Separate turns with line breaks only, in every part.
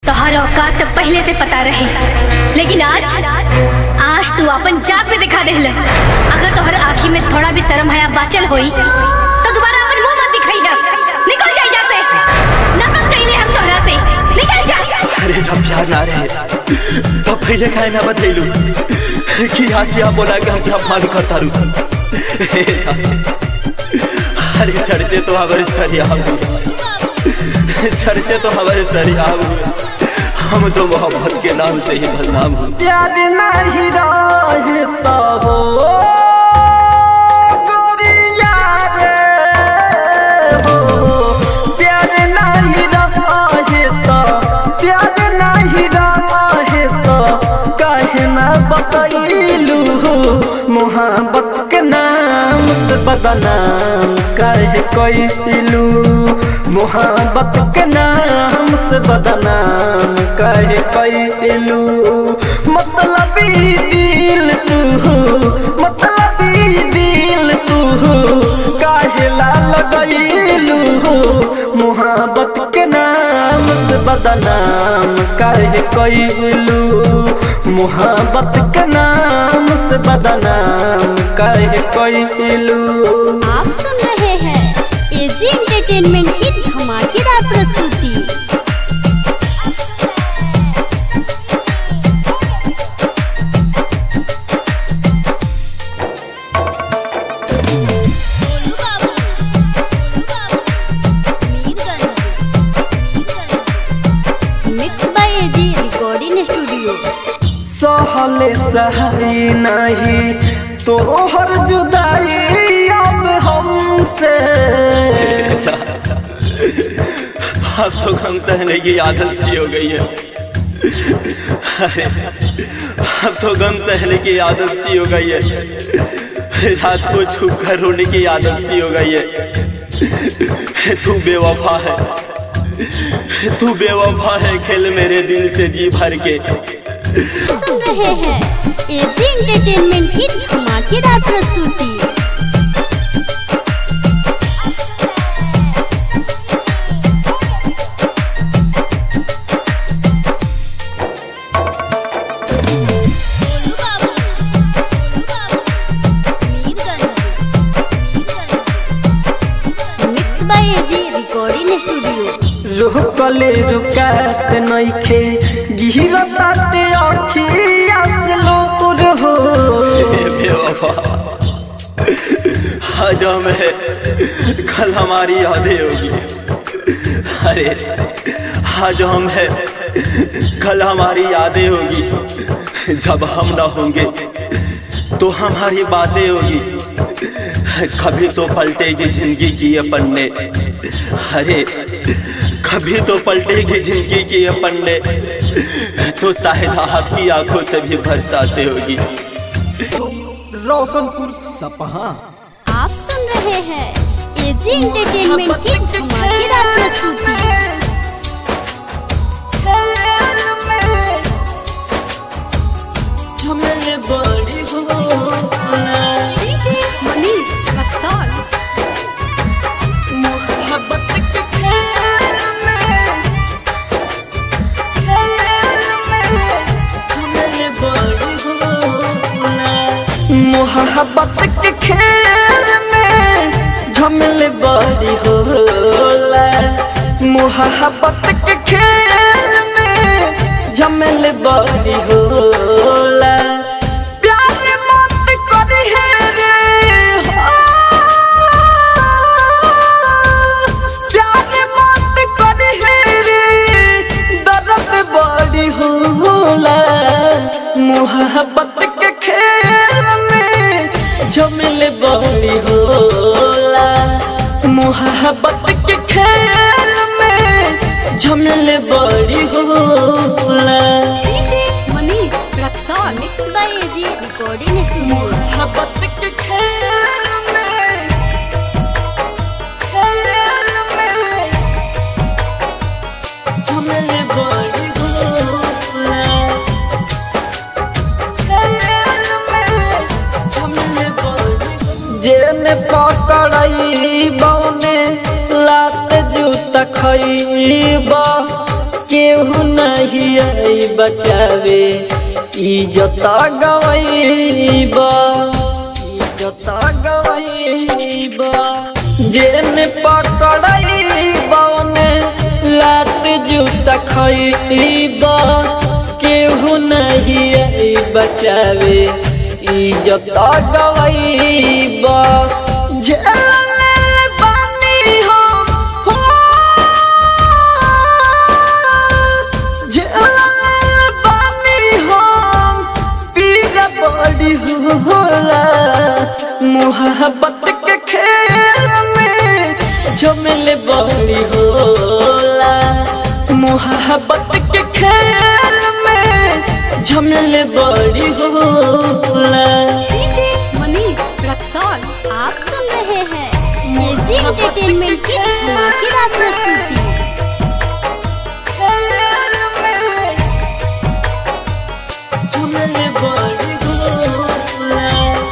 तोहर औकात तो पहले से पता रहे लेकिन आज आज तू अपन जात पे दिखा देहले अगर तोहर आँखी में थोड़ा भी शर्म हया बाचल होई तो दोबारा अपन मुंह मत दिखाई है निकल जा यहाँ से नफरत कइले हम तोहरा से निकल जा
अरे जब प्यार ना रहे तब पहले काहे ना बतैलू कि आज या बोला कि हम क्या मान करता रू अरे चर्चे तो हमारे सरिया चर्चे तो हमारे सरिया हम तो मोहब्बत के नाम से ही बदनाम हूँ
प्यार नहीं रहता हो गोरिया रे हो प्यार नहीं रहता प्यार नहीं रहता काहे ना बतैलू मोहब्बत के नाम से बदनाम काहे कैलू मोहब्बत के नाम से बदनाम काहे कैलू मतलब दिल तू मतलब दिल तू काहे ला लगैलू मोहब्बत के नाम से बदनाम काहे कैलू मोहब्बत के नाम से बदनाम काहे कैलू
आप सुन रहे हैं एजी एंटरटेनमेंट की धमाकेदार प्रस्तुति mix by AG recording studio
सहले सही नहीं तोहर जुदाई अब हमसे
अब तो गम सहने की आदत सी हो गई है अरे अब तो गम सहने की आदत सी हो गई है रात को छुप कर रोने की आदत सी हो गई है तू बेवफा है तू बेवफा है खेल मेरे दिल से जी भर के
सुन रहे हैं एजी एंटरटेनमेंट की धमाकेदार प्रस्तुति mix by AG recording studio
रुकले रुकात नइखे गिरताते अखिया से लोर हो
हे बेवफा आज हम है कल हमारी यादें होगी अरे आज हम है कल हमारी यादें होगी जब हम ना होंगे तो हमारी बातें होगी कभी तो पलटेगी जिंदगी की ये पन्ने अरे कभी तो पलटेगी जिंदगी की ये पन्ने तो शायद आपकी आंखों से भी बरसाते होगी
रोशनपुर सपहा
आप सुन रहे हैं एजी एंटरटेनमेंट की धमाकेदार प्रस्तुति
झमेले बड़ी हो
मनीष रक्सौल
मोहब्बत के खेल में खेल में झमेले बड़ी हो मोहब्बत के खेल में झमेले बड़ी होला मोहब्बत के खेल में झमेले बड़ी होला प्यार मत करी है रे हो प्यार मत करी है रे दर्द बड़ी होला मोहब्बत के खेल में झमेले बड़ी होला मोहब्बत के खेल में झमेले बड़ी होला
Manish Raxaul
mix by AG recording studio
मोहब्बत के खेल में खेल में झमेले बड़ी होला खेल में झमेले बड़ी जेने पकड़ई बौने लात जूता खईबा के केहू नहीं आई बचावे इज्जत गवैबा इज्जत गवैबा जेन पकड़ैबा ने लात जूता खैबा केहू नहीं आई बचावे इज्जत गवैबा झेलले बानी हो हो झेलले बानी हो पीरा बड़ी होला मोहब्बत के खेल में झमेले बड़ी होला मोहब्बत के खेल में झमेले बड़ी होला
आप सुन रहे हैं एजी एंटरटेनमेंट की धमाकेदार प्रस्तुति
झमेले बड़ी होला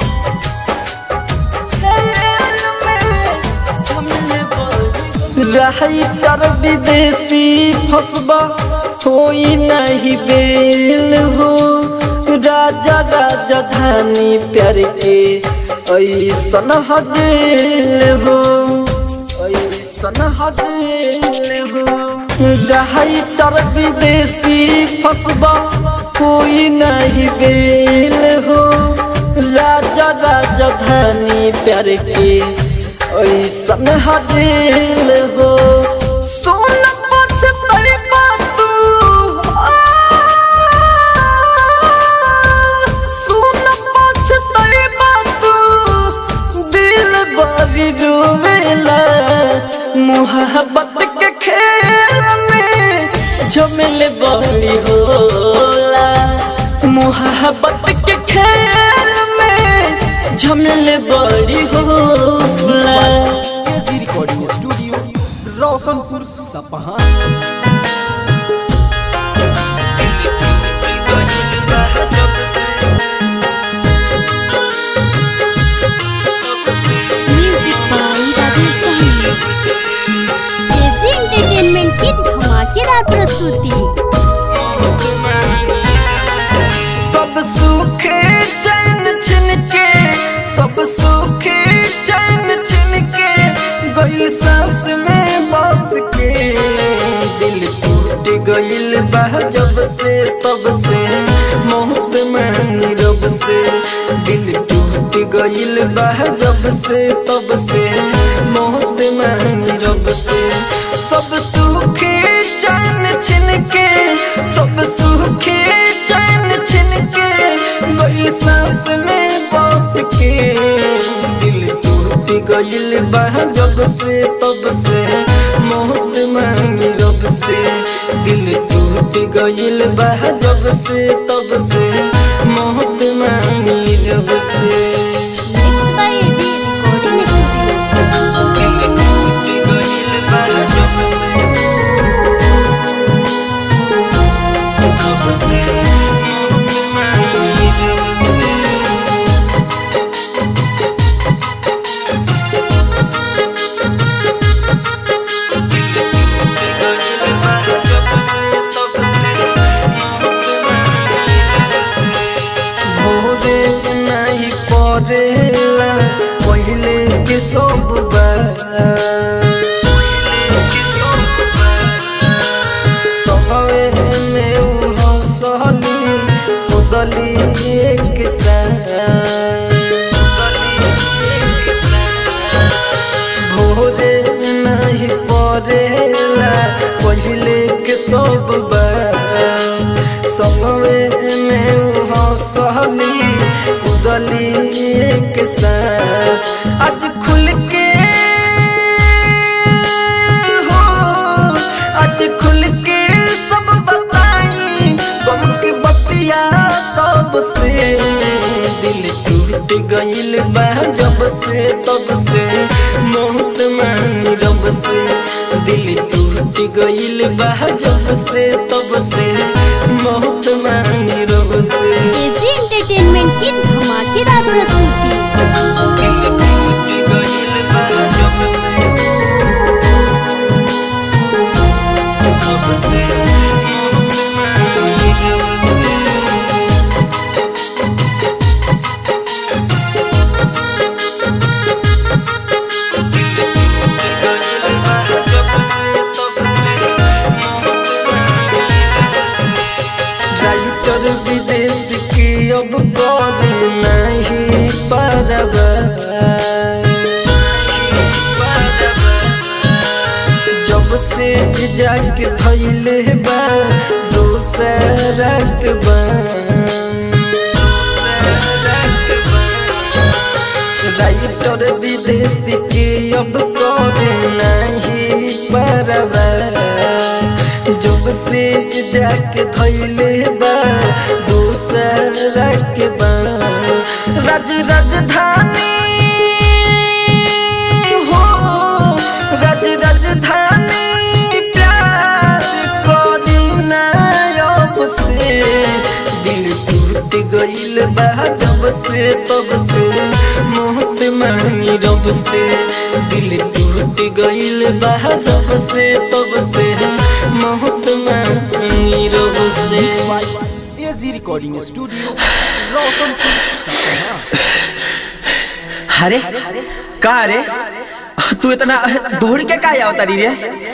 रही कर विदेशी फसबा होई नहीं बेल हो राजा राजा धानी प्यार के ऐसन हजेल हो ऐसन हजेल हो रही तर विदेशी फसबा कोई नहीं बेल हो राजा राजा धानी प्यार के ऐसन हजेल हो सोन पछतई तू सोन पछतई तू दिल बड़ी रोवेला मोहब्बत के खेल में झमेले बड़ी होला मोहब्बत के खेल में झमेले बड़ी होला
AG recording studio Roshanpur Sapaha
music by Rajesh Sahani AG entertainment की धमाकेदार प्रस्तुति
सब सुखे चैन छिन के सब सुखे चैन छिन के गइल सांस में बस के दिल टूट गइल बा जब से तब से मोहब्बत में नीरब से दिल टूट गइल बा जब से तब से मोहब्बत में नीरब से सब सुखे चैन छिन के सब सुखे चैन छिन के गइल सांस में बस के दिल टूट गइल बा जब से तब से मोहब्बत मांगी रब से दिल टूट गइल बा जब से तब से मोहब्बत मांगी रब से
mix by AG recording studio
भोरे नहीं पड़ेला पहले के सब सवे में उ हंसली उदली एक भोरे नहीं पड़ेला पहले के सब सवे में उ हंसली उदली एक साथ आज खुल के हो आज खुल के सब बताई गम की बतिया सबसे दिल टूट गइल बा जब से तब से मोहत मानी रब से दिल टूट गइल बा जब से तब से मोहत मानी रब से
एजी एंटरटेनमेंट की धमाकेदार प्रस्तुति
जाके धैले बा दोसरक बा राइटर विदेशी के अब करे नहीं परवा जब से जाके धैले बा दोसरक बा राज राजधानी हो राज राजधानी प्यार करी नायब से दिल टूट गइल बा जब से तब से मोहत मांगी रब से दिल टूट गइल बा जब से तब से मोहत मांगी रब से
एजी रिकॉर्डिंग स्टूडियो रोशनपुर सपहा
अरे का रे तू इतना दौड़ के का आवता रे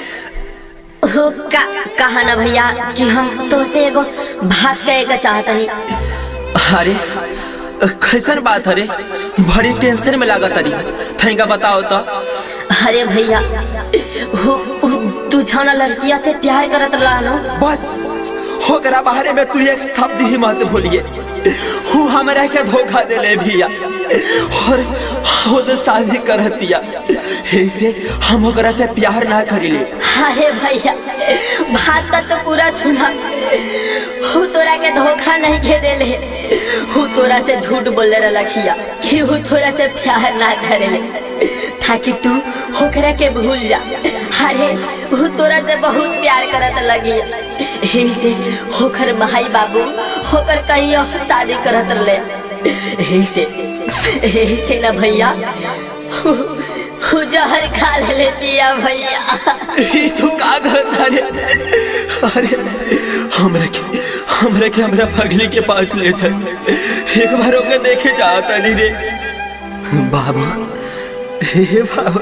हो का कहा ना भैया कि हम तो से एगो बात कहे के चाहतनी
अरे कैसन बात अरे बड़ी टेंशन में लागत अरे थैंका बताओ तो
अरे भैया हो हो, तू जाना लड़किया से प्यार करत रहलो
बस होकरा बाहरे में तू एक शब्द ही मत भूलिए हूँ हमरा के धोखा दे ले भैया और खुद शादी कर दिया ऐसे हम ओकरा से प्यार ना करिले
अरे भैया बात तो, तो पूरा सुना हु तोरा के धोखा नहीं के देले हु तोरा से झूठ बोले रखिया कि हु तोरा से प्यार ना करेले ताकि तू होकरा के भूल जा अरे हु तोरा से बहुत प्यार करत लगी यही से होकर भाई बाबू होकर कहीं और शादी करत ले यही से यही से ना भैया हु हु जहर खा ले पिया भैया
ई तू का करता रे अरे हमरा के हमरा के हमरा पगली के पास ले चल एक बार ओके देखे जाता नहीं रे बाबू हे बाबू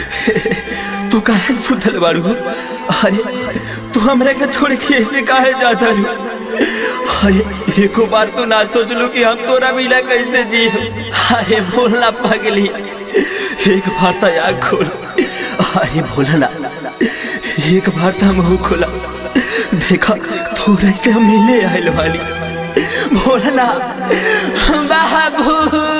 तू काहे सुतल बारू अरे तू हमरा के छोड़ के ऐसे काहे जाता रू अरे एको बार तो ना सोच लू कि हम तोरा मिला कैसे जी अरे बोलना पगली एक बार तो आग खोल अरे बोलना एक बार तो मुंह खोला देखा थोड़ा से हम मिले आयल वाली बोलना बाबू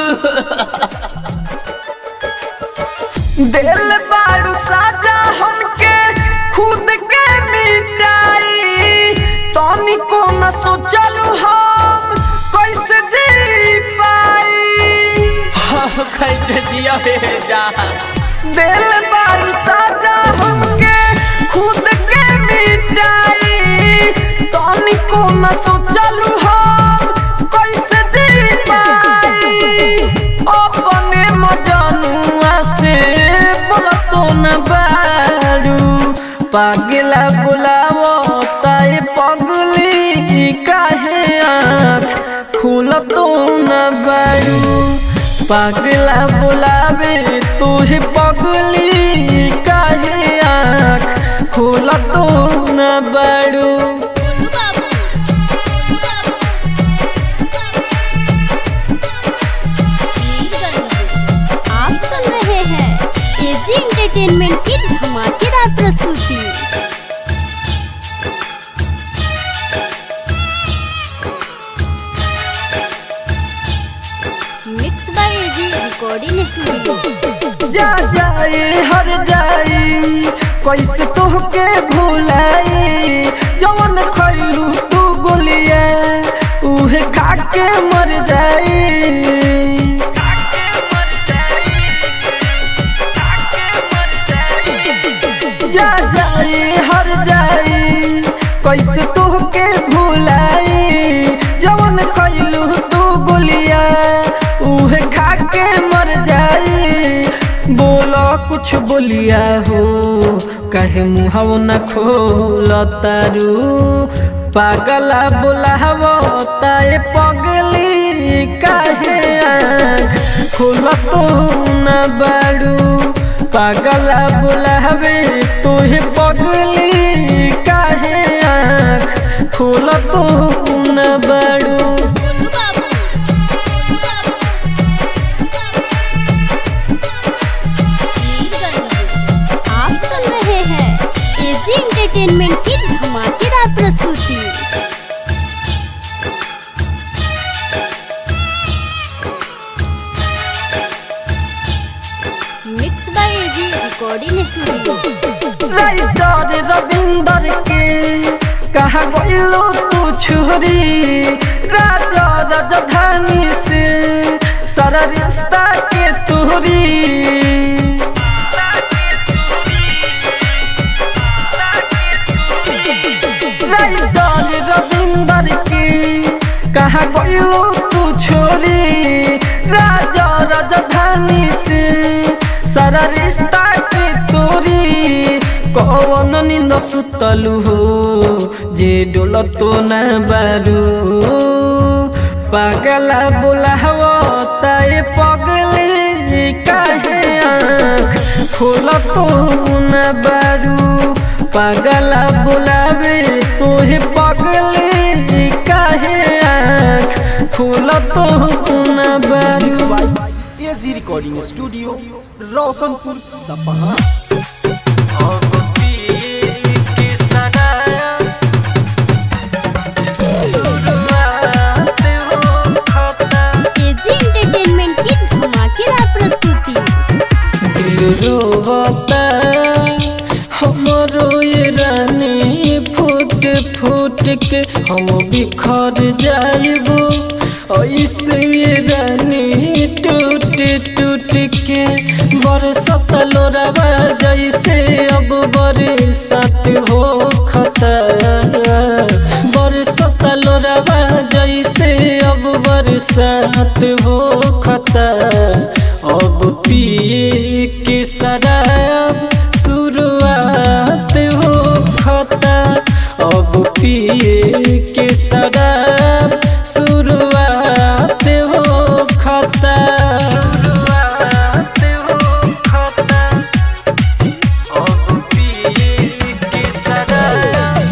दिल बारू साजा हमके खुद के मिटाई तनी को न सोचलू हम कैसे जी पाई
हम कैसे जिया हे जा
दिल बारू साजा हमके खुद के मिटाई तनी को न सोचलू हम कैसे जी पाई अपने मजनुआ से बोलतो न बारू पागला बुलावो ताए पगली काहे आँख खुलतो न बारू पागला बुलावे तुहे पगली काहे आँख खुलतो न बारू
गोलू बाबू गोलू बाबू आप सुन रहे हैं एजी एंटरटेनमेंट की धमाकेदार प्रस्तुति mix by AG recording studio
जा जाए हर जाई कैसे तोहके भुलाई जवन खैलू तू गोलिया उहे खा के मर जाई जा जाए हर जाई कैसे तोहके भुलाई जवन खैलू तू गोलिया उहे खा के मर जाई बोलो कुछ बोलिया हो कहे मुहाव न खोल तारू पागला बोलावो ताए पगली काहे आँख खोल तो न बारू पागला बोलावे तोहे पगली काहे आँख खोल तो न बारू
गोलू बाबू गोलू बाबू आप सुन रहे हैं एजी एंटरटेनमेंट की
गइलो तू छोरी राजा राजधानी से सारा रिश्ता के तोरी राइटर रविंदर की कहा गइलो तू छोरी राजा राजधानी से सारा रिश्ता के तोरी कौन निंद सुतलु हो जे डोल तो न बारू पागला बोलावो ताए पगले काहे आँख खोल तो न बारू पागला बोलावे तोहे पगले काहे आँख खोल तो न बारू
by AG recording studio Roshanpur Sapaha
AG entertainment की धमाकेदार प्रस्तुति
रोवता हमरो ये रानी फूट फूट के हम बिखर जाइबो ऐसे ये रानी टूट टूट के बरसत लोरावा जैसे अब बरसात हो खता बरसत लोरावा जैसे अब बरसात हो खता अब पिए के शराब शुरुआत हो खता अब पिए के शराब शुरुआत हो खता शुरुआत हो खता अब पिए के शराब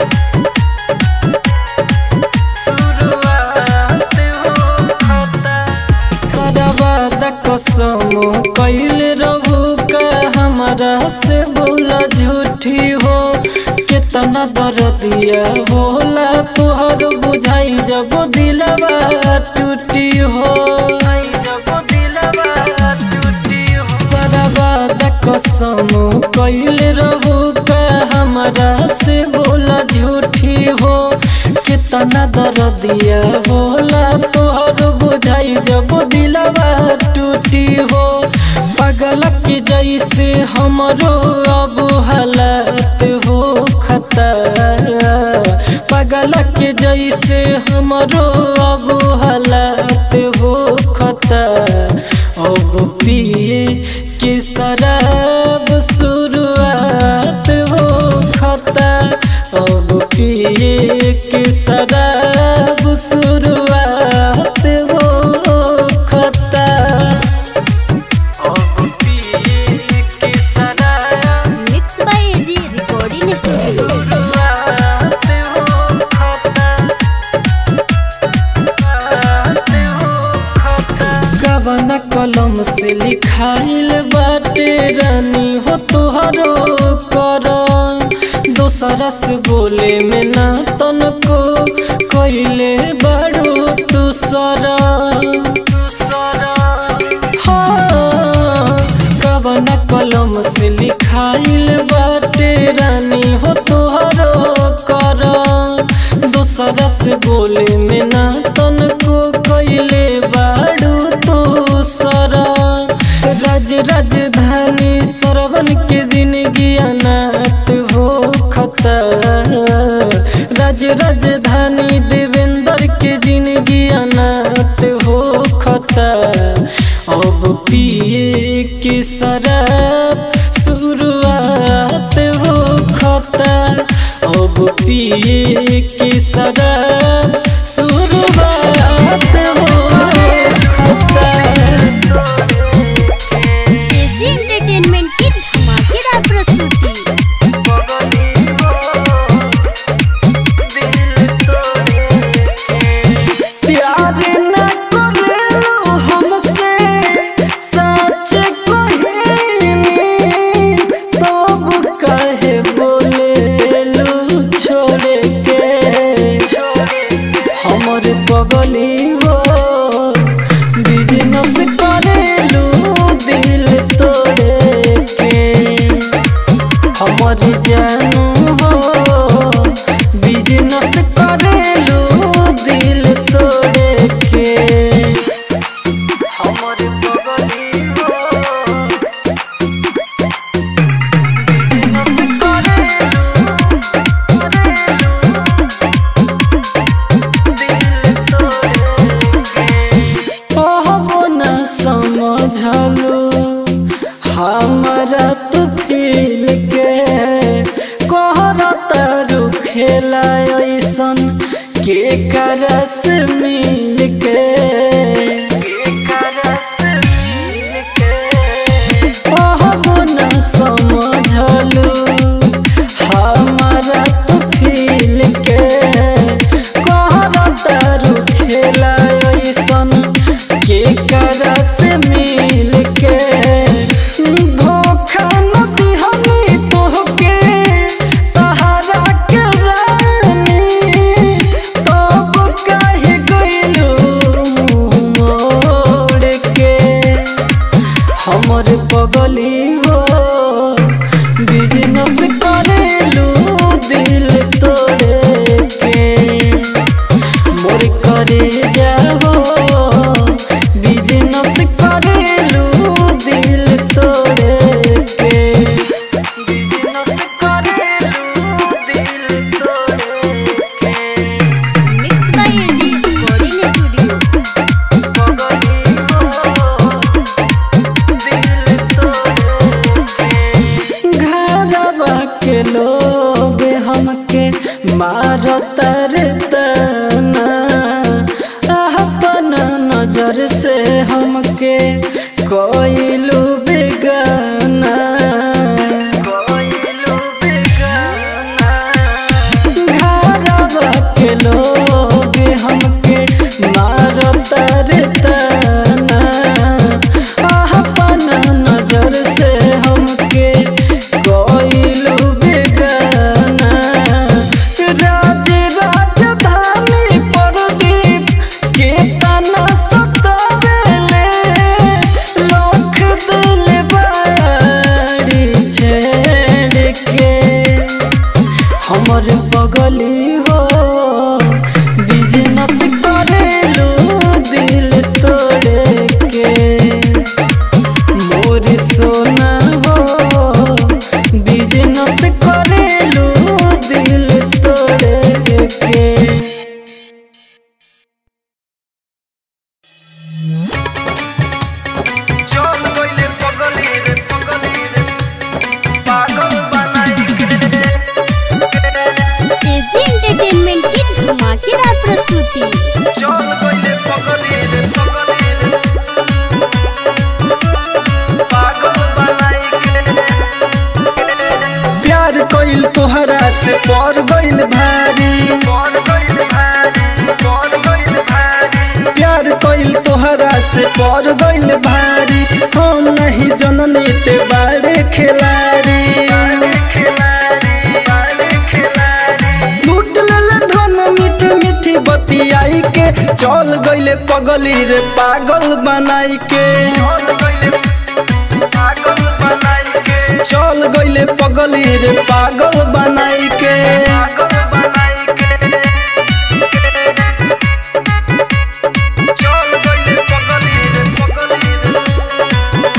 शुरुआत हो खता सदाबाद कसम कैल रहू का हमारा से बोला झूठी हो कितना दर्दिया होला तुहर बुझाई जब दिलवा टूटी हो जब दिलवा टूटी हो सदाबाद कसम कैल रहू का हमारा से बोला झूठी हो कितना दर्दिया होला तोहर बुझाई जब दिलवा टूटी हो पगल के जैसे हमरो अब हालत हो खता पगल के जैसे हमरो अब हालत हो खता अब पिए के शराब शुरुआत हो खता अब पिए के शराब शुरुआत हो खता अब पिए के शराब
mix by AG recording studio
शुरुआत हो खता कवन कलम से लिखाइल बाटे रानी हो तुहरो कर दोसरा से बोले में ना तनको कैले बड़ो दूसरा हाँ, कवन कलम से लिखाइल बाटे रानी हो तुहरो कर दोसरा से बोले में ना तनको कैले बाड़ू तो सरा राज राजधानी सरवन के जिंदगी अनाथ हो खता राज राजधानी देवेंद्र के जिंदगी अनाथ हो खता अब पिए के शराब शुरुआत हो खता अब पिए के शराब शुरुआत हो खता
एजी एंटरटेनमेंट की धमाकेदार प्रस्तुति
प्यार न करेलो हमसे सच कहेनी तब कहे बोलेलू छोड़ के ऐसन के करस मिल के कहब न समझलू हमारा तू फील के कहब तारू खेला ऐसन के करस मिल के धोखा न दिहनी तोहके तहरा के रानी तब काहे गइलू मोड़ के हमर पगली हो बिजनेस करेलू दिल तोड़े के मोर करे जाओ बिजनेस करेलू दिल तोड़े के बिजनेस करेलू दिल तोड़े के
mix by AG recording studio
पगली हो दिल तोड़े घरवा के लोग हमके मारत रे तना अपन नजर से हमके कोइलू बेगाना कोइलू बेगाना घरवा के लोग हमके मारत रे तना अपन नजर से हमके कोइलू बेगाना राज राजधानी प्रदीप के तना सतावेले लोख दिल बाड़ी छेड़ के हमर पगली हो बिजनेस करेलू दिल तोड़े के मोर सोना हो बिजनेस करेलू दिल तोड़े के
चल गइले पगली रे पगली रे पागल बनाई के
एजी एंटरटेनमेंट की धमाकेदार प्रस्तुति
चल गइले पगली रे पगली रे पागल बनाई के
प्यार कइल तोहरा से पर गइल भारी
कौन गइल भारी कौन गइल भारी
प्यार कइल तोहरा से पर गइल भारी हम नहीं जननी ते बारे खिलाड़ी
बाले खिलाड़ी बाले खिलाड़ी
लूट लेले धन मीठी मीठी बतियाई के चल गइले पगली रे पागल बनाई के
चल गइले पागल बनाई के
चल गइले पगली रे पागल बनाई के
पागल बनाई के चल गइले पगली रे पगली रे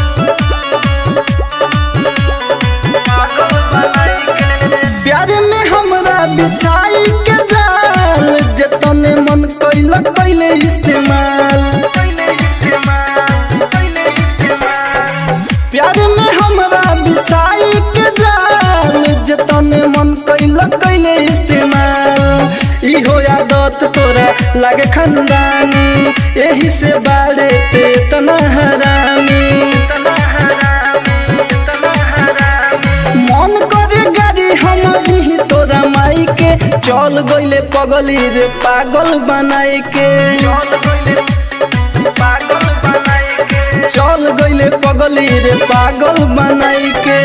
पागल बनाई के
प्यार में हमरा बिछाई के जाल जतने मन कैल कैले इस्तेमाल
कैले इस्तेमाल कैले इस्तेमाल
प्यार में हमरा बिछाई के जाल जतने मन कैल कैले इस्तेमाल इहो आदत तोरा लागे खानदानी यही से बाड़े पे तना हरामी
तना हरामी तना हरामी
मन करे गाड़ी हम दी तोरा माई के चल गइले पगली रे पागल बनाई के
चल गइले पागल बनाई के
चल गइले पगली रे पागल बनाई के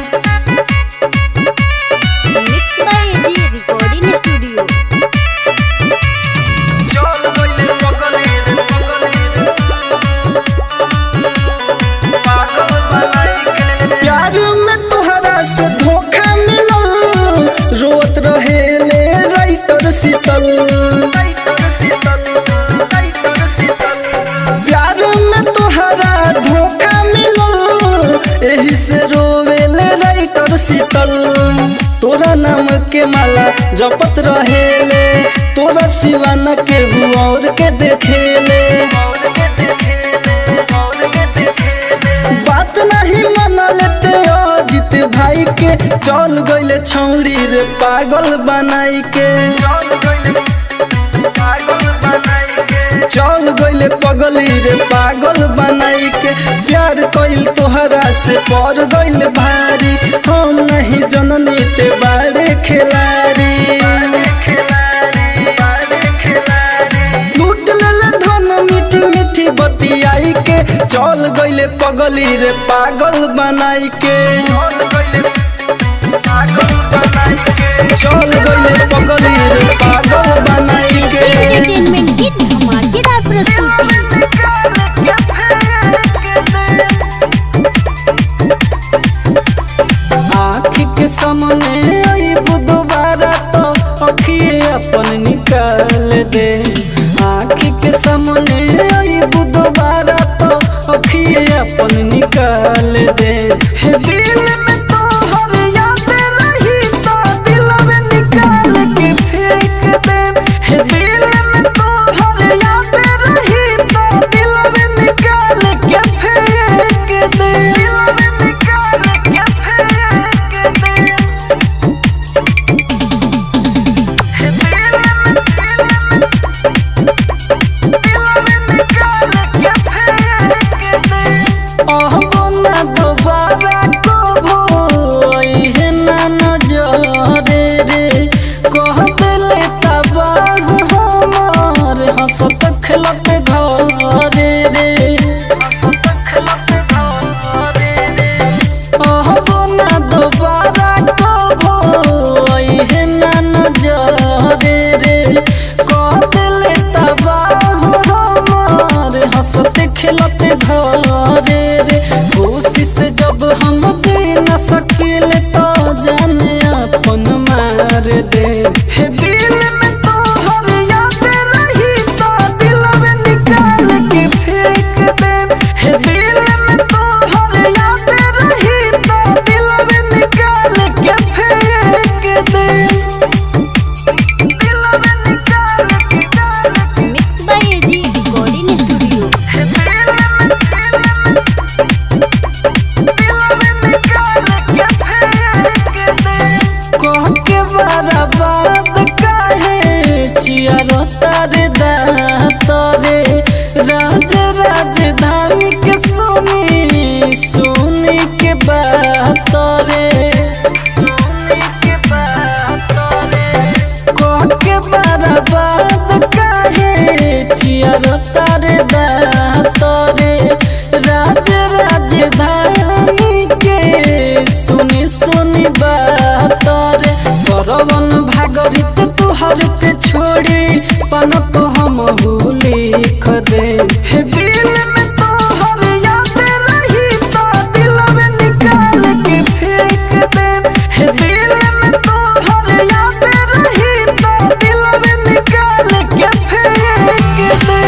mix by AG recording studio
चल गइले पगली रे पगली रे पागल बनाई के
प्यार में तोहरा से धोखा मिलल रोत रहे ले राइटर शीतल
टाइटर शीतल टाइटर शीतल
प्यार में तोहरा धोखा मिलल एही से रोवेले राइटर शीतल तोरा नाम के माला जपत रहेले तोरा सिवा न केहू और के देखेले
और के देखेले और के देखेले
बात नहीं मन लेते अजित भाई के चल गइले छौरी रे पागल बनाई के चल गइले पगली रे पागल बनाई के प्यार कइल तोहरा से पर गइल भारी हम नहीं जननी ते बारे खिलाड़ी लूट लेले धन मीठी मीठी बतियाई के चल गइले पगली रे पागल बनाई के चल गइले पगली रे पागल बनाई के
एंटरटेनमेंट की धमाकेदार प्रस्तुति
आँख के सामने आई दोबारा तो अखिए अपन निकाल दे आँख के सामने आई दोबारा तो अखिए अपन निकाल दे हे दिल में तो हर याद रही तो दिल में निकाल के फेंक दे हे दिल में तो हर याद रही तो दिल में निकाल के फेंक दे दिल में निकाल के फेंक दे ना दोबारा कबो है ना नजरे रे कह दिले तबाह हमार हंसत खेलत घरे रे हंसत खेलत घरे रे कहबो ना दोबारा कबो है ना नजरे रे कह दिले तबाह हमार हंसत खेलत घरे रे कोशिश जब हम दे न सकिल तो जाने अपन मार दे हे दिल में तो हर याद रही तो दिल में निकाल के फेंक दे हे दिल में तो हर याद रही तो दिल में निकाल के फेंक दे दिल में निकाल के
mix by AG recording studio
के बराबाद काहे चियारो तारे दातरे राज राजधानी के सुनी सुनी के बात रे सुनी के बात रे कह के बराबाद काहे चियारो तारे दातरे राज राजधानी के सुनी सुनी बात रे सरवन भागरित तुहर के छोड़ी पन तो हम लिख दे हे दिल में तो हर याद रही तो दिल में निकाल के फेंक दे हे दिल में तो हर याद रही तो दिल में निकाल के फेंक दे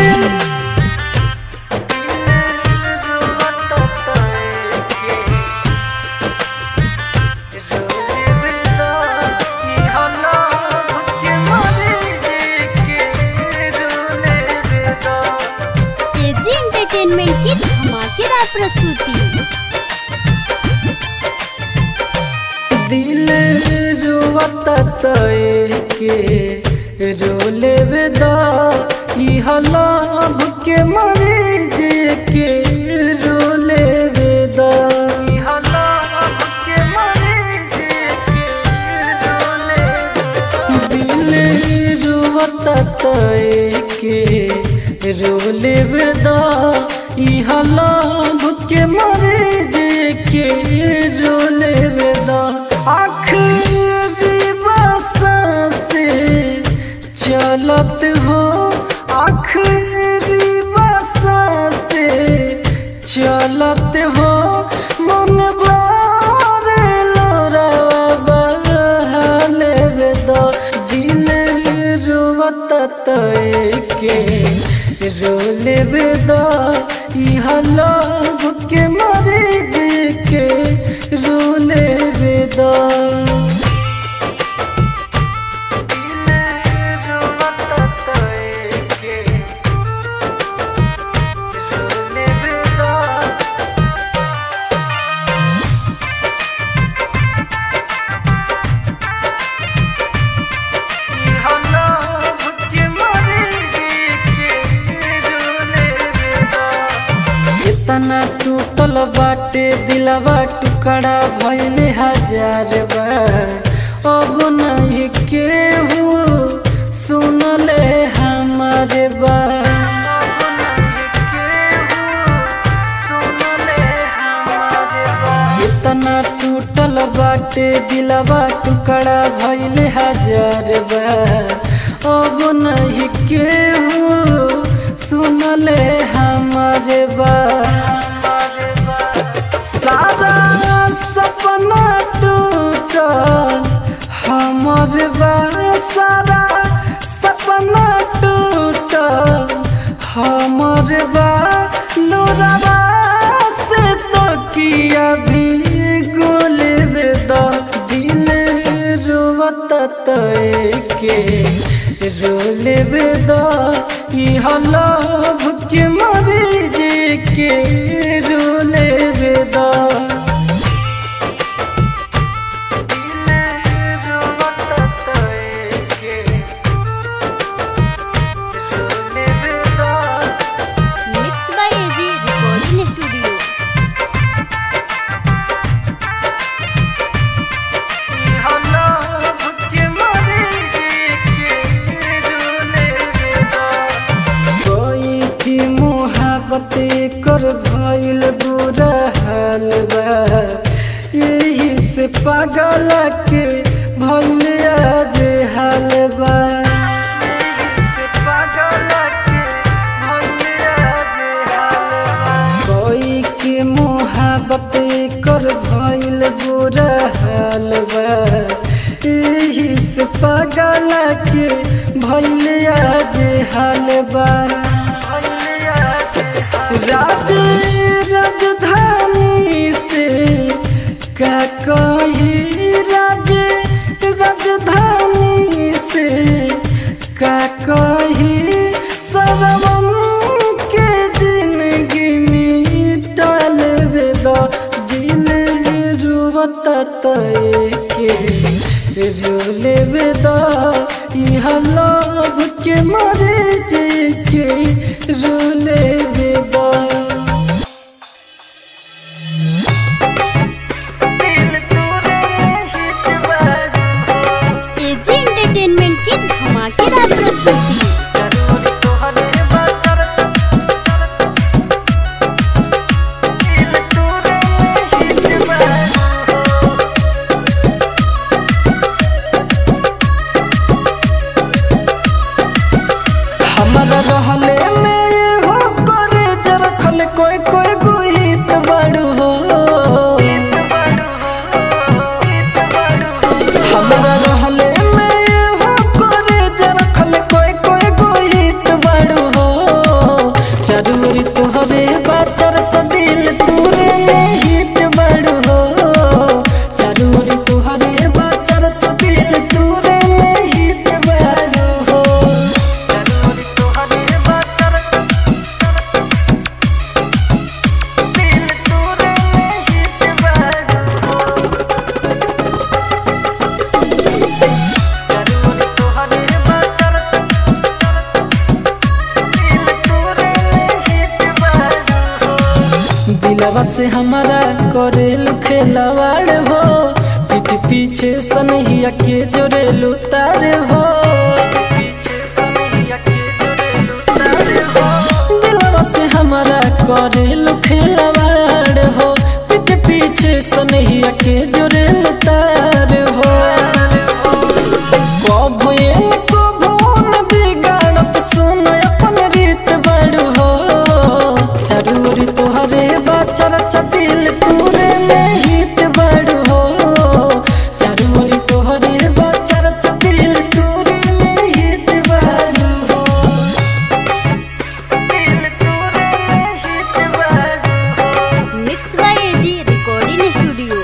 एजी एंटरटेनमेंट की धमाकेदार प्रस्तुति
दिल रुवत तय के रोले वेदा इह लाभ के मरे जे के रोले वेदा इह लाभ के मरे जे के रोले दिल रुवत तय के रोले वेदा इह लाभ के मरे जे के रोले वेदा आखिरी बसा से चलत हो आखिरी बसा से चलत हो मन बारे लोरावा बहाले वेदा दिल रुवत तय के रोले वेदा इह लोभ के मरे जे के रोले वेदा इतना टूटल बाटे दिलवा टुकड़ा भइले हजार बार अब नहीं केहू सुनले हमारे बात इतना टूटल बाटे दिलवा टुकड़ा भइले हजार बार अब नहीं केहू सुनले हमारे बात सारा सपना टूटल हमर बा सारा सपना टूटल हमर बा लोराबा से तो किया भी गोल बेदा दिल रोवत तय के रोल बेदा इह लभ के मरे जे के रोल बेदा
mix by AG recording studio
कोई की मुहाबत कर भइल बुरा हाल बा यही से पागल के भइल आज हाल बा कोई की मुहाबत कर भइल बुरा हाल बा यही से पागल के भइल आज हाल बा राज राजधानी से का कही राज राजधानी से का कही सरवम के जिंदगी मिटल वेदा दिल रुवत तय के रोले वेदा इह लव के मरे जे के रोले वेदा
एजी एंटरटेनमेंट की धमाकेदार प्रस्तुति
हमारा रहले में हो करे जरखल कोई कोई गुहित बड़ू हो हमारा रहले में हो करे जरखल कोई कोई गुहित बड़ू हो जरूरी तोहरे बाचर चदिल तूरे में हित बड़ू हो जरूरी तोहरे बाचर चदिल तूरे में हित बड़ू हो दिलवा से हमारा करे खेलवाड़ हो पीठ पीछे सनहिया के जोरे तार हो दिलवा से हमारा करे खेलवाड़ हो पीठ पीछे सनहिया के जोरे तार हो कभो ये कभो न बिगाड़त सुन अपन रीत बड़ हो जरूरी तोहरे बाचर चतिल तूरे में हित बड़ हो जरूरी तोहरे बाचर चतिल तूरे में हित बड़ हो
mix by AG recording studio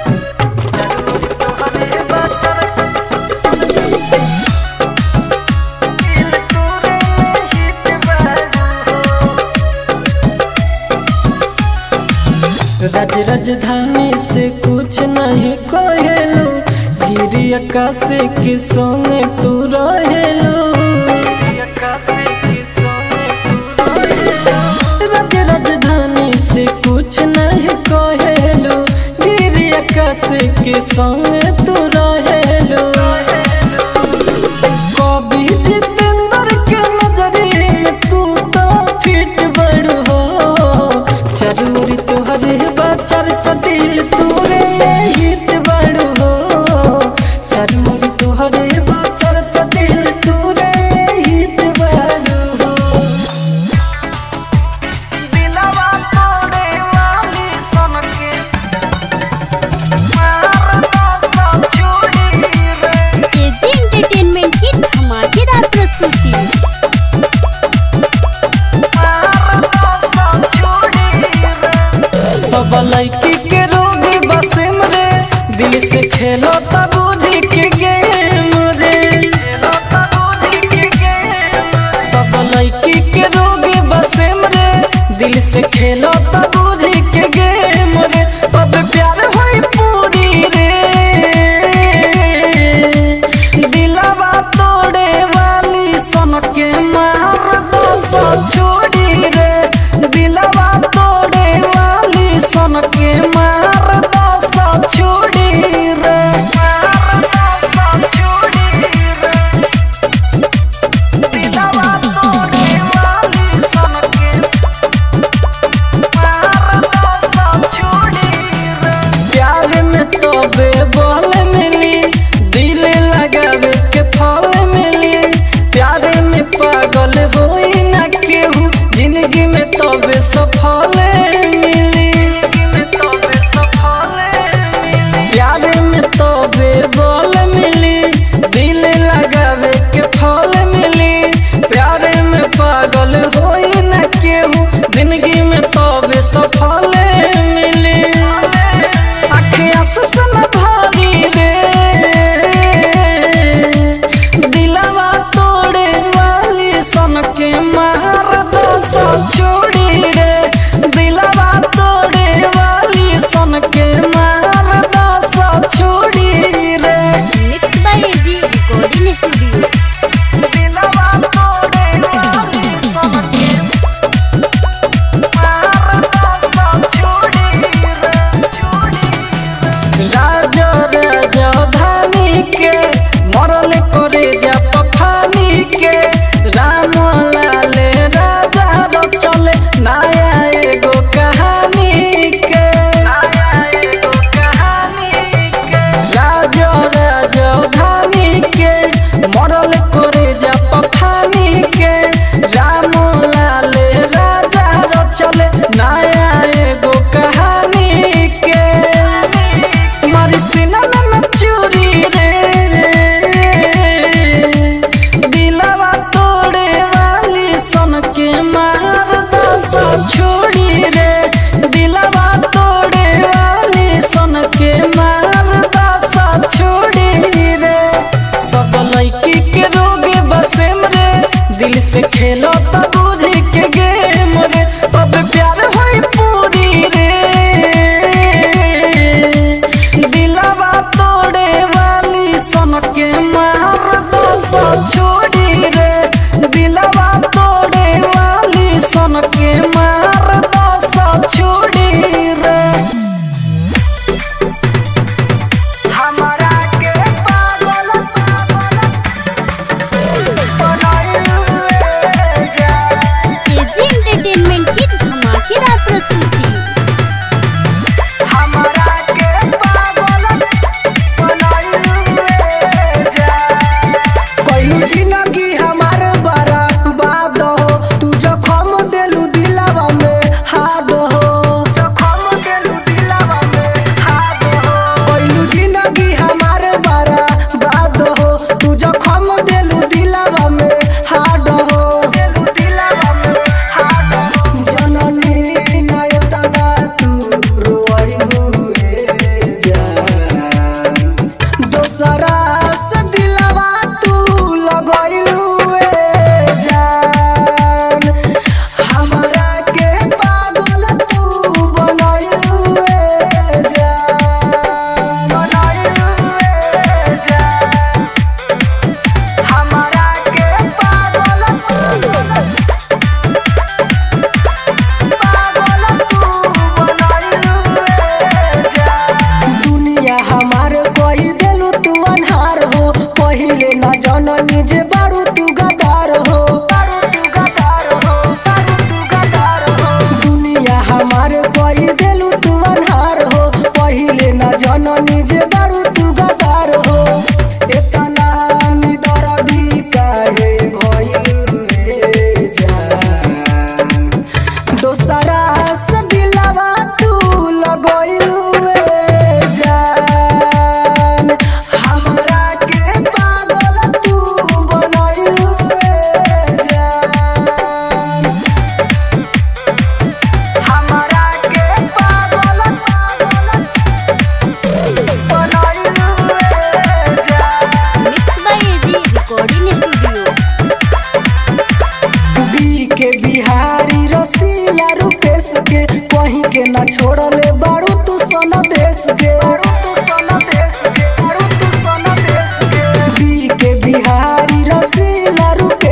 राज राजधानी से कुछ नहीं कहेलू गिरी आकाश के संगे तू रहेलू राज राजधानी से संग तू रहेलो कभी जितेंद्र के नजरे में तू तो फिट बड़ हो चरूरी तोहरे बा चर्चा दिल तोरे में हिट बड़ हो चरूरी तोहरे बा चर्चा दिल तोरे में हिट बड़ हो
दिलवा तोड़े वाली सनके मारता सब छोड़ी रे
एजी एंटरटेनमेंट की धमाकेदार प्रस्तुति
मारता सब छोड़ी रे
सब लड़की के रोगी बसम रे दिल से खेलो तब बुझी के गेम रे
लता बुझी के गेम
सब लड़की के रोगी बसम रे दिल से खेलो तब बुझी के गेम रे तब प्यार होई पूरी रे दिलवा तोड़े वाली सन के मार दो सौ छोड़ी रे दिलवा तोड़े वाली सन के मार दो सौ छोड़ी रे
मारता सब छोड़ी रे दिलवा तोड़े वाली सनके मारता सब छोड़ी रे
प्यार में तो बेबल मिली दिल लगावे के फल मिली प्यार में पागल होई ना केहू जिंदगी में तो सफल मिली
तबे सफल मिली
प्यार में तो बेबल मिली दिल लगावे के फल मिली प्यार में पागल होई ना केहू जिंदगी में तो सफल मिली आँखें सुसन भारी रे दिलवा तोड़े वाली सन के मार दो सौ छोड़ी रे दिलवा तोड़े वाली सन के मार दो सौ छोड़ी रे
mix by AG recording studio
दिलवा तोड़े वाली सनके मारता सब छोड़ी रे छोड़ी
राजा राजधानी के मरल करे जा पखानी के राम लाल राजा रचल नया एगो कहानी के
आया एगो कहानी के
राजा राजधानी के मरल करे जा पखानी के राम लाल राजा रचल नया एगो कहानी के मारी सीना में न चूरी रे दिलवा तोड़े वाली सन के मार दस छोड़ी रे दिलवा तोड़े वाली सन के मार दस छोड़ी रे सब लड़की के रोगे बसेम रे दिल से खेलो तब बुझी के गेम रे तब प्यार होई पूरी रे दिलवा तोड़े वाली सन के मार दो सौ छोड़ी रे दिलवा तोड़े वाली सन के मार दो सौ छोड़ी रे
हमरा के पागल पागल बनाइले जा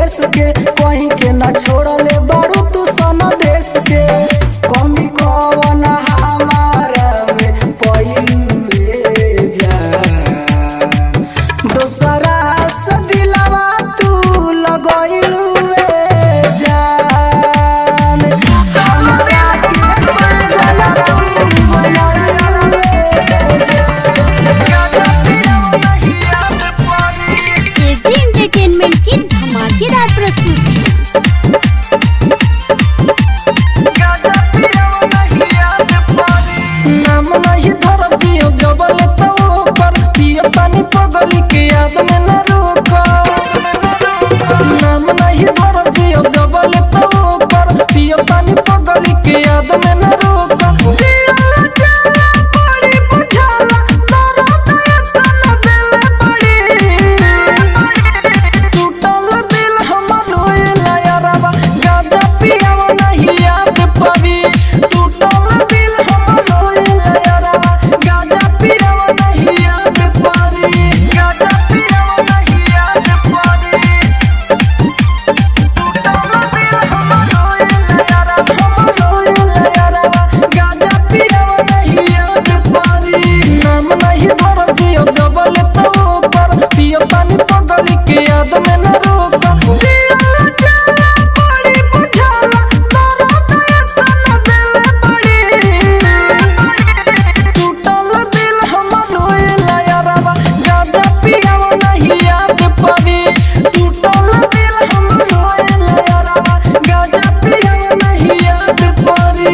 देश के कहीं के ना छोड़ले बारू तू सन देश के कमी कवन हमारा में पइलू जा दोसरा से दिलवा तू लगइलू जान हमरा के पागल तू बनइलू
एजी एंटरटेनमेंट की धमाकेदार प्रस्तुति
नाम नहीं धर दियो जबल तो ऊपर पियो पानी पगली के याद में न रुको नाम नहीं धर दियो जबल तो ऊपर पियो पानी पगली के याद में न रुको दिल जला बड़ी बुझाला दर्द इतना दिल बड़ी टूटल दिल हमर रोएला यारबा गाजा पियाव नहीं याद पड़ी टूटल दिल हमर रोएला यारबा गाजा पियाव नहीं याद पड़ी गाजा पियाव नहीं याद पड़ी टूटल दिल हमर रोएला यारबा हमर रोएला यारबा गाजा पियाव नहीं याद पड़ी नाम नहीं भर दियो जबल तो ऊपर पियो पानी पगली के याद में न रोको दिल जला बड़ी बुझाला दर्द इतना दिल बड़ी टूटल दिल हमर रोएला यारबा गाजा पियाव नहीं याद पड़ी टूटल दिल हमर रोएला यारबा गाजा पियाव नहीं याद पड़ी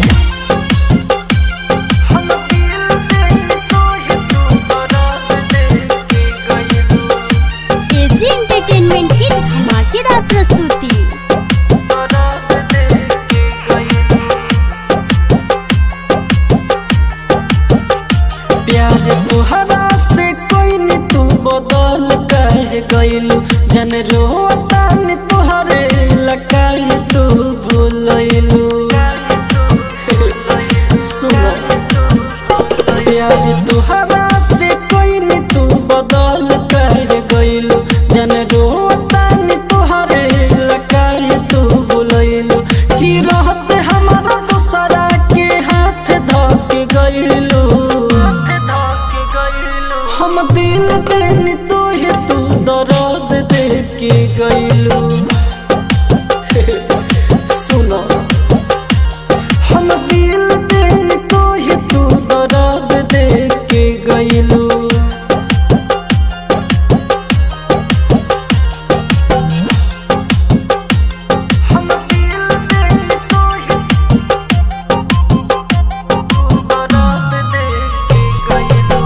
हम दिल दे तो ही तू बरात दे के गइलू
एजी एंटरटेनमेंट की धमाकेदार प्रस्तुति
बरात दे के गइलू प्यार तुहरा से कोई न तू बदल कह गइलू जन रोता न तुहरे लकाई तू भूलइलू सुनो प्यार तुहरा से कोई न तू बदल कह गइलू जन रोता न तुहरे लकाई तू भूलइलू की रहत हमारा दूसरा के हाथ धक गइलू हम दिल देनी तो ही तू दर्द दे के गइलू सुनो हम दिल देनी तो ही तू दर्द दे के गइलू हम दिल देनी तो ही तू दर्द दे के गइलू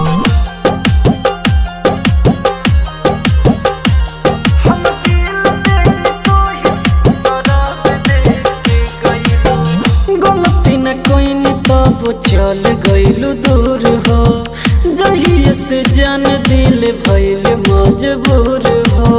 हम दिल देनी तो ही दर्द दे के गइलू गलती न कोई न तब चल गइलू दूर हो जहिए से जान दिल भइल मजबूर हो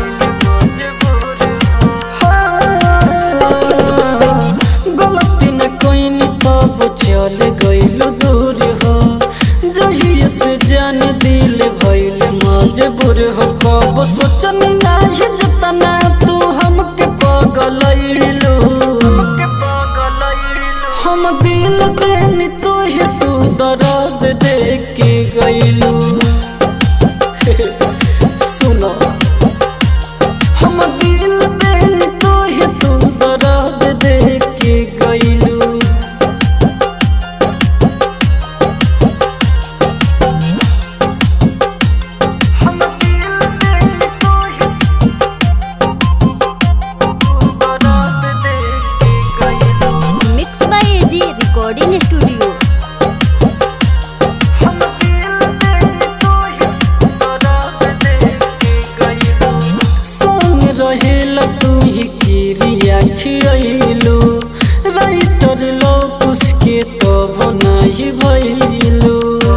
हाँ, गलती न कोई न तब चल गइलू दूर हो जहिए से जान दिल भइल मजबूर हो कब सोचनी नाही जतना तू हमके पगलइलू हम दिल देनी तो ही तू दर्द दे के गइलू सुनो हम दिल देनी तो ही तू दर्द दे के गइलू हम दिल देनी तो ही तू दर्द दे के गइलू
mix by AG recording studio
हम दिल देनी तो ही दर्द दे के गइलू संग रहेला तू ही किरिया खियलू राइटर लोग उसके तब नहीं भइलू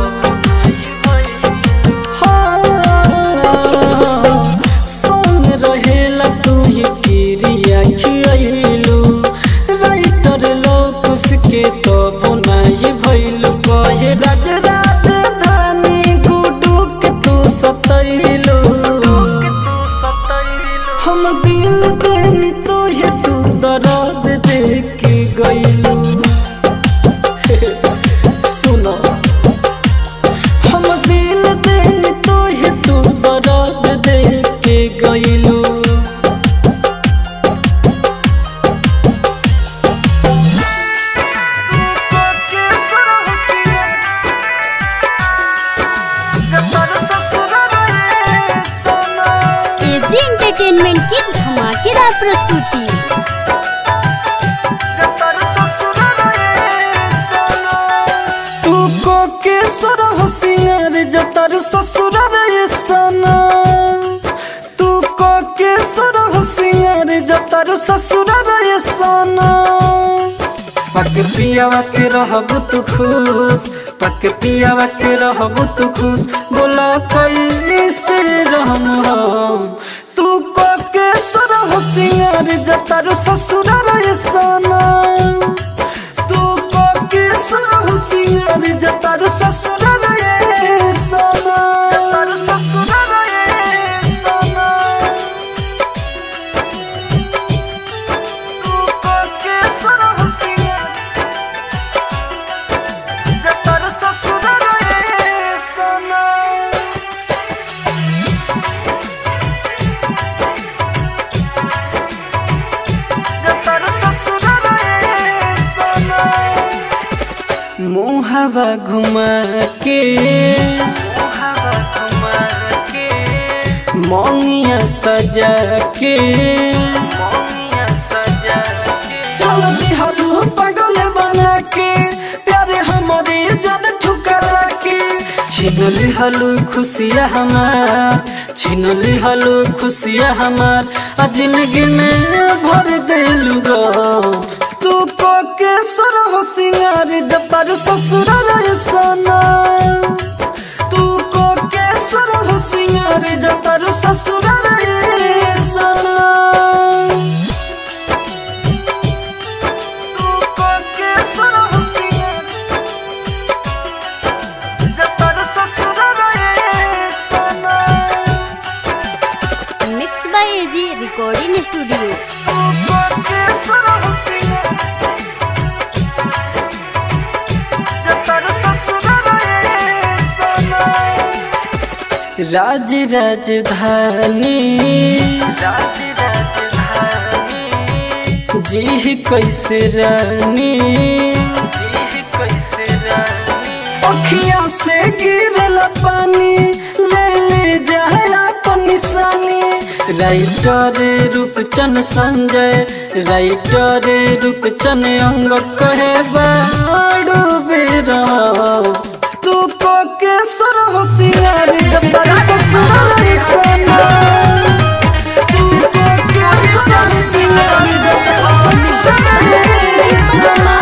हाँ, संग रहेला तू ही किरिया खियलू राइटर लोग उसके तब नहीं भइलू कहे राज राजधानी गुडू के तू सतैलू हम दिल देनी तो ये तू दर्द दे के गईलू सुनो हम दिल देनी तो ये तू दर्द दे के गईलू
एजी एंटरटेनमेंट की धमाकेदार प्रस्तुति
तू को के सुर होशियार जतर ससुर रे सना तू को के सुर होशियार जतर ससुर रे सना पक पियावा के रहब तू खुश पक पियावा के रहब तू खुश बोला कैसे रहम हम तू को के सुर होशियार जतर ससुर रे सना तू को के सुर होशियार जतर ससुर रे सना जतर ससुर रे सना तू को के सुर होशियार जतर ससुर रे सना मुहबा घुमा के मोंगिया सजा के चल बिहारू पगल बना के प्यारे हमारे जन ठुकरा के छीन लिहलू खुशिया हमार छीन लिहलू खुशिया हमार आ जिंदगी में भर देलू गो तू को के सुर हो सिंगार जबर ससुर रे सना तू को के सुर हो सिंगार जबर ससुर रे सना तू को के सुर हो सिंगार जबर ससुर रे सना
mix by AG recording studio
राज राजधानी जी कैसे रानी अखिया से गिरल पानी ले ले जाए अपन निशानी राइटर रूपचन संजय राइटर रूपचन अंग कहे बाड़ू बेरा तू को के सुर होशियार जबर ससुर सना तू को के सुर होशियार जबर ससुर सना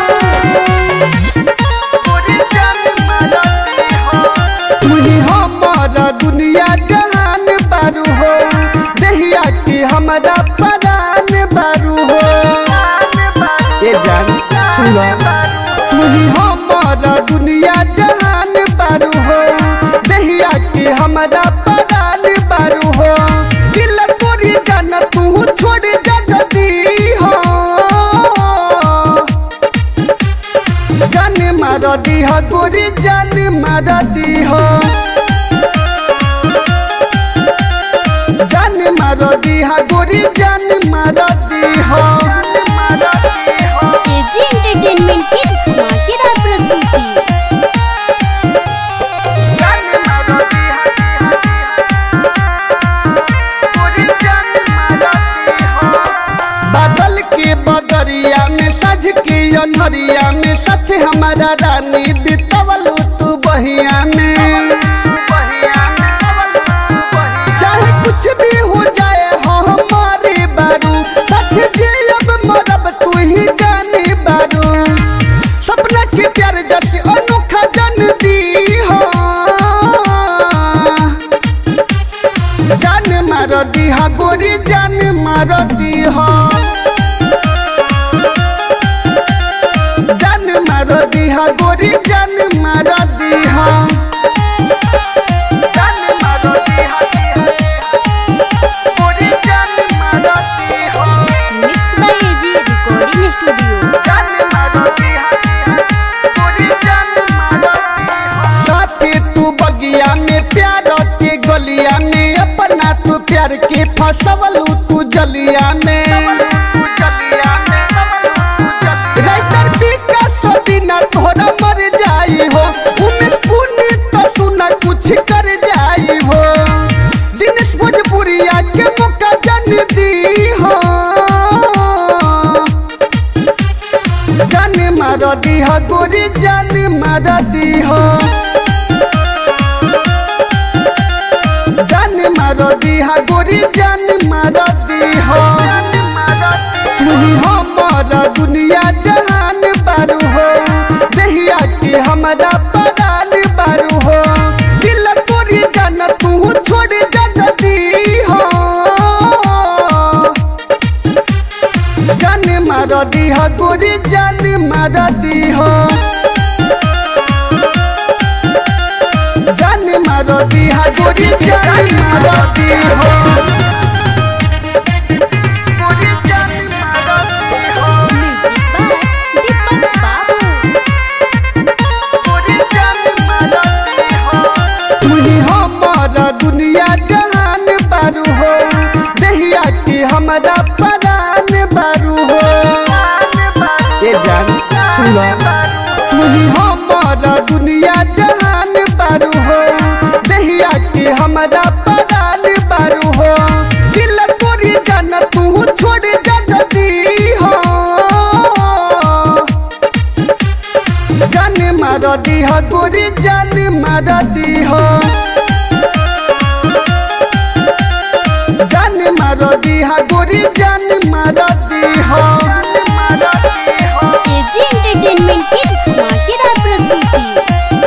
तुही हमारा दुनिया जहान बारू हो दहिया की हमारा परान बारू हो ये जान सुनो तुही हमारा दुनिया जहान बारू हो दहिया की हमारा परान बारू हो दिल तोरी जान तू छोड़ जा जदी हो जान मार दीह गोरी जान मार दीह जान मार दीह गोरी जान मार दीह
एजी एंटरटेनमेंट की धमाकेदार प्रस्तुति
बादल के बदरिया में सज के अनहरिया में साथ हमारा रानी बितवल तू बहिया में चाहे कुछ भी हो जाए हो हमारे बारू साथ जियब मरब तू ही जाने बारू सपना के प्यार जैसे अनोखा जन दी हो जान मार दीहा गोरी जान मार दीहा जान मार दीहा गोरी जान मार दीहा जान मार दीहा गोरी जान मार दीहा राइटर विकास बिना तोहरा मर जाई हो उमेश पुण्य तो सुना कुछ कर जाई हो दिनेश भोजपुरिया के मौका जन दी हो जान मार दी हो गोरी जान मार दी हो जान मार दी हो गोरी जान मार दी हो तू ही हमारा दुनिया जहान बारू हो दहिया के हमारा परान बारू हो दिल तोरी जान तू छोड़ जान दी हो जान मार दी हो गोरी जान मार दी हो जान मार दी हो गोरी जान मार दी हो गोरी जान मार दी हो
म्यूजिक बाय दीपक बाबू
गोरी जान मार दी हो तू ही हमारा दुनिया जहान बारू हो दहिया के हमारा परान बारू हो ये जान सुनो तू ही हमारा दुनिया जहान बारू हो दहिया के हमारा परान बारू हो दिल तोरी जान तू छोड़ जान दी हो जान मार दी हो गोरी जान मार दी हो जान मार दी हो गोरी जान मार दी हो
एजी एंटरटेनमेंट की धमाकेदार प्रस्तुति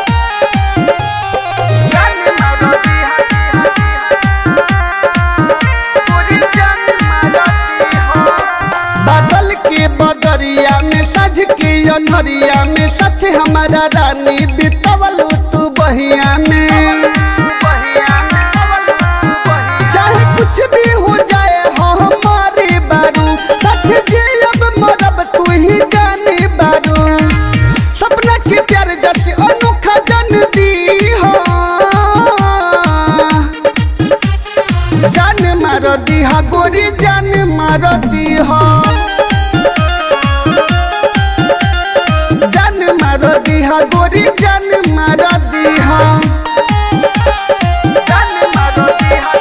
बादल के बदरिया में सज के अनहरिया में सच हमारा रानी बितवल तू बहिया में चाहे कुछ भी हो जाए हो हमारे बारू सच जे अब मरब तू ही जाने बारू सपना के प्यार जैसे अनोखा जन दी हो जान मार दी हा गोरी जान मार दी हो जान मार दी हा गोरी जान मार दी हो जान मार दी हा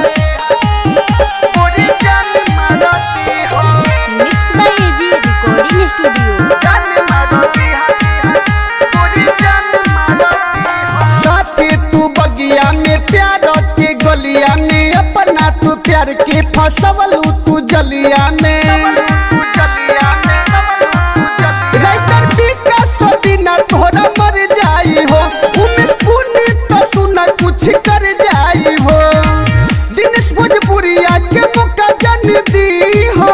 गोरी जान मार दी हो
mix by AG recording studio
जान मार दी हा गोरी जान मार दी हो साथी तू बगिया में प्यार के गलिया में अपना तू प्यार के फसवल तू जलिया में राइटर विकास बिना तोहरा मर जाई हो उमेश पुण्य तो सुना कुछ कर जाई हो दिनेश भोजपुरिया के मौका जन दी हो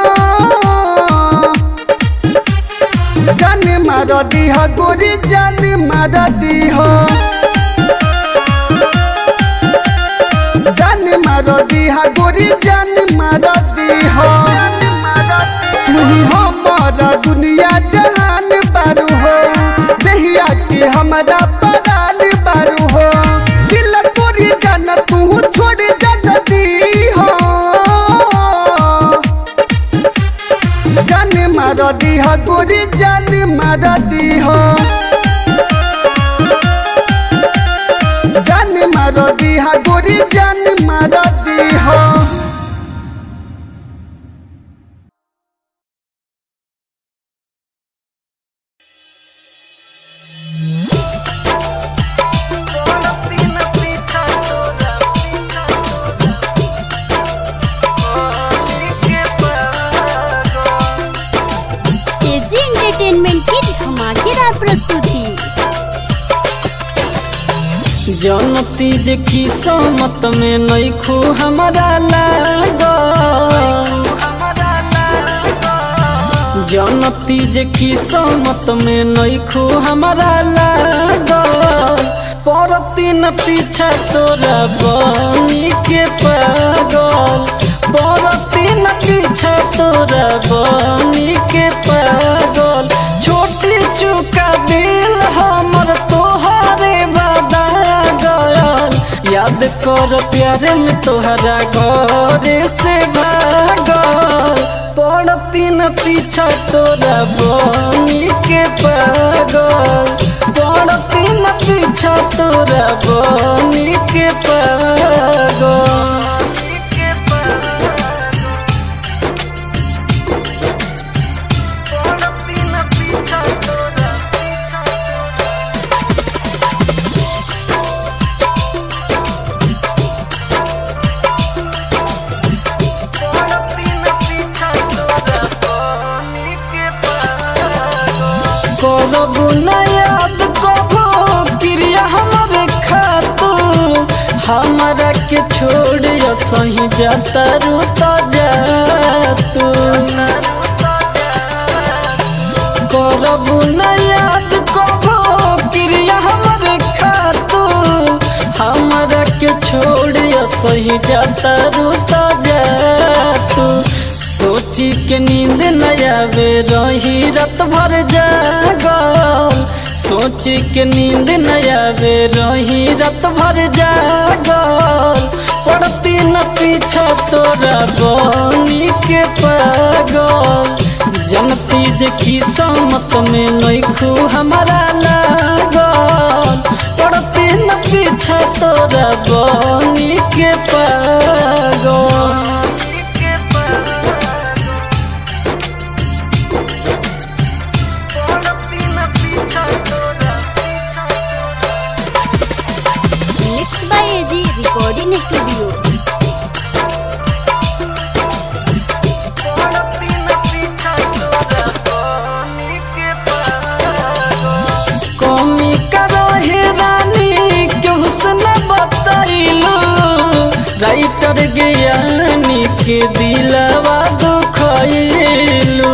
जान मार दी हो गोरी जान मार दी हो जान मार दी हो गोरी जान मार दी हो तू ही हमारा दुनिया जहान बारू हो दहिया के हमारा परान बारू हो दिल तोरी जान तू छोड़ जान दी हो जान मार दी हो गोरी जान मार दी हो जान मार दी हो गोरी जान मार दी हो
एजी एंटरटेनमेंट की धमाकेदार प्रस्तुति
जनती जे किस्मत में नैखू हमारा लाग जनती जे किस्मत में नैखू हमारा लाग परती न पीछा तोरा बनी के पागल परती न पीछा तोरा बनी के पागल छोटी चुका दिल हमर तोहरे बदा गयल याद कर प्यारे में तोहरा घर से भागल न पीछा तोरा बनी के पागल पड़ती न पीछा तोरा बनी के पागल करबू न याद कबो क्रिया हमारे खातू हमारा के छोड़ सही जाता रू तो जातू करबू न याद कबो क्रिया हमारे खातू हमारा के छोड़ सही जाता रू तो जातू सोची के नींद न आवे रही रात भर जागल सोची के नींद न आवे रही रात भर जागल पड़ती न पीछा तोरा बनी के पागल जनती जे की समत में नैखू हमारा लागल पड़ती न पीछा तोरा बनी के पागल
mix by AG recording studio
कमी करो हे रानी के हुस्न बताइलो राइटर ज्ञानी के दिलवा दुखैलो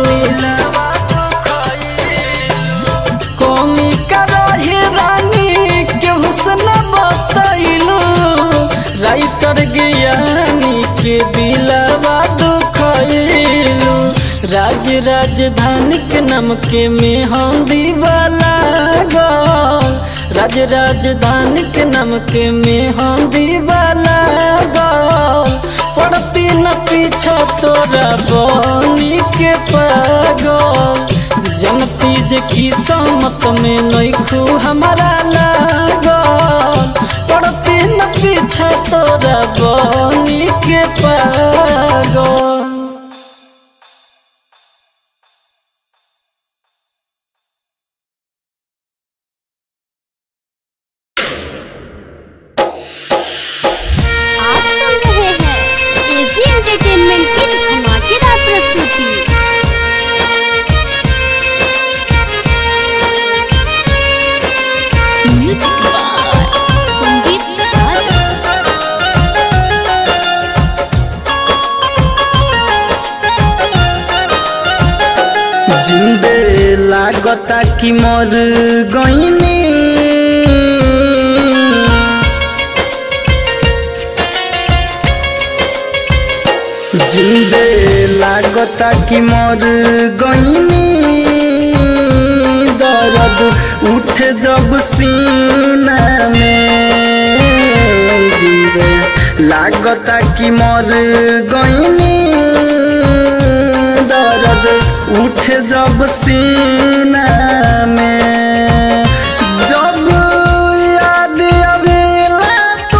कमी करो हे रानी के हुस्न बताइलो राइटर ज्ञानी के दिलवा दुखैलो राज राजधानी के नाम के में हम दीवाला गल राज राजधानी के नाम के में हम दीवाला गल पड़ती न पीछा तोरा बनी के पागल जनती जे की समत में नैखू हमारा लागल पड़ती न पीछा तोरा बनी के पागल
आप सुन रहे हैं एजी एंटरटेनमेंट की धमाकेदार प्रस्तुति म्यूजिक बाय संदीप साजा
जिंदे लागता कि मर गईनी जिंदे लागता कि मर गईनी दर्द उठ जब सीना में जिंदे लागता कि मर गईनी दर्द उठ जब सीना में जब याद आवेला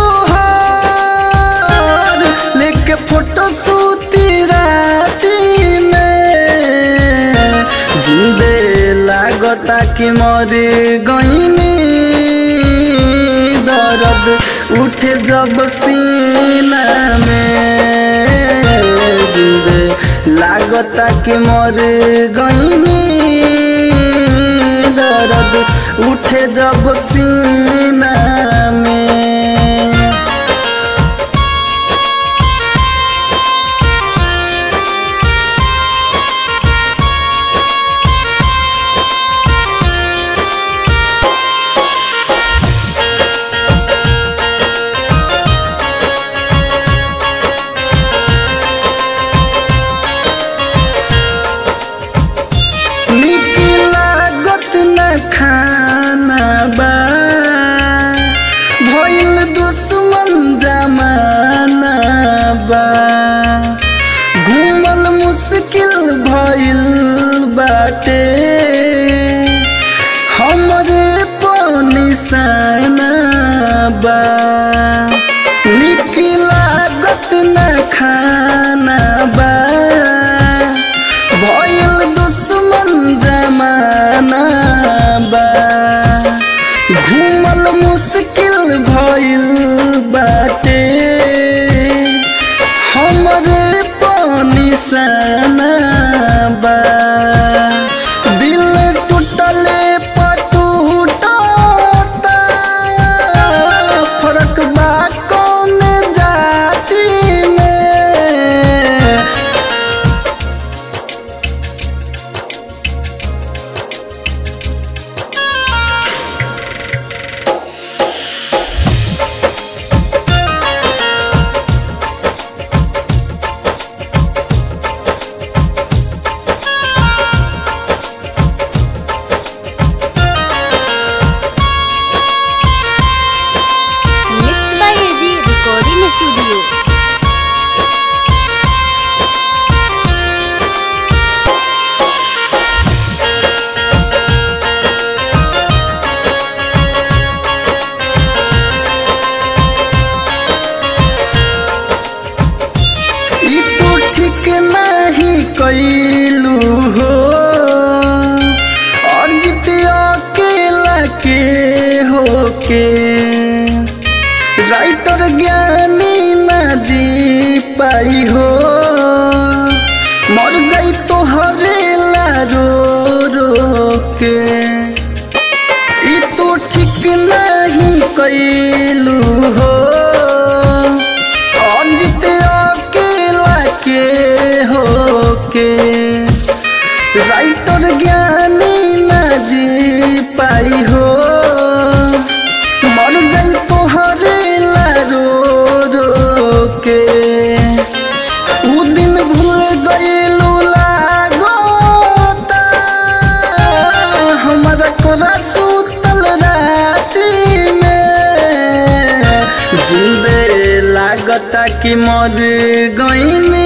तोहार लेके फोटो सूती राती में जिंदे लागता कि मर गईनी दर्द उठ जब सीना में जिंदे लागता कि मर गईनी दर्द उठे जब सीना में निक लागत न खाना बा भइल दुश्मन जमाना बा घूमल मुश्किल भइल बाटे हमरे पनिसाना बा निक लागत न खाना बा भयल दुश्मन जमाना बा घूमल मुश्किल भइल बाटे हमरे पनिसाना बा दिल टूटले पटूटता फरक बा कौन जाति में
mix by AG recording studio
ई तो ठीक नहीं कैलू हो अजित अकेला के होके राइटर ज्ञानी ना जी पाई हो मर जाई तो हरेला रो रो के ई तो ठीक नहीं कैलू हो अजित अकेला के होके राइटर ज्ञानी ना जी पाई हो मर जाई तोहरे ला रो रो के उ दिन भूल गईलू लागोता हमारा कोरा सुतल राती में जिंदे लागता कि मर गईनी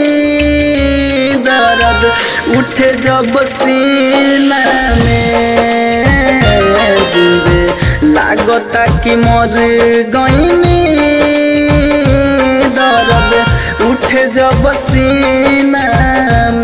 दर्द उठे जब सीना में जिंदे लागता कि मर गईनी दर्द उठे जब सीना